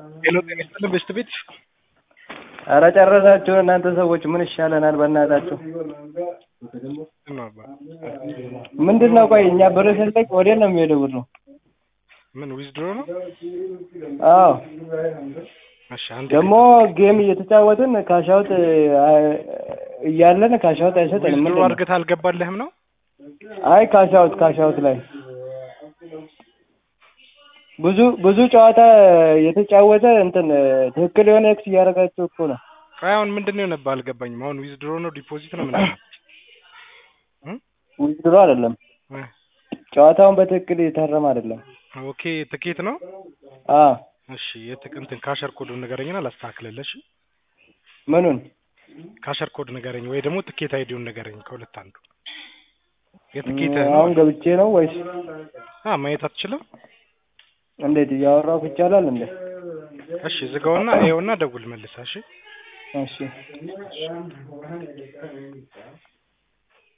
ሄሎ ጤና ይስጥልን በሽት ቤት ኧረ ጨረሳችሁ እናንተ ሰዎች ምን ይሻለናል በእናታችሁ ነው አባ ምንድን ነው ቆይ እኛ ብር ስንጠቅ ወዴት ነው የሚሄደው ብሩ ምን ዊዝድሮ ነው? አዎ እሺ አንዴ ደግሞ ጌም እየተጫወትን ካሻውት እያለን ካሻውት አይሰጠንም ዊዝድሮ ምንድን ነው አድርገህ አልገባልህም ነው? አይ ካሻውት ካሻውት ላይ ብዙ ብዙ ጨዋታ የተጫወተ እንትን ትክክል የሆነ ኤክስ እያደረጋችሁ እኮ ነው ቆይ አሁን ምንድን ነው የሆነብህ አልገባኝም። አሁን ዊዝድሮ ነው ዲፖዚት ነው ምንድን ነው? ዊዝድሮ አይደለም እ ጨዋታውን በትክክል እየታረመ አይደለም ኦኬ ትኬት ነው? አዎ እሺ የትክ እንትን ካሸር ኮዱን ንገረኝና ላስተካክልልህ። እሺ ምኑን ካሸር ኮድ ንገረኝ ወይ ደግሞ ትኬት አይዲውን ንገረኝ ከሁለት አንዱ። የትኬት አሁን ገብቼ ነው ወይስ አ ማየት አትችልም? እንዴት እያወራሁ ይቻላል እንዴ እሺ ዝጋውና ይኸውና ደውል መልሰህ እሺ እሺ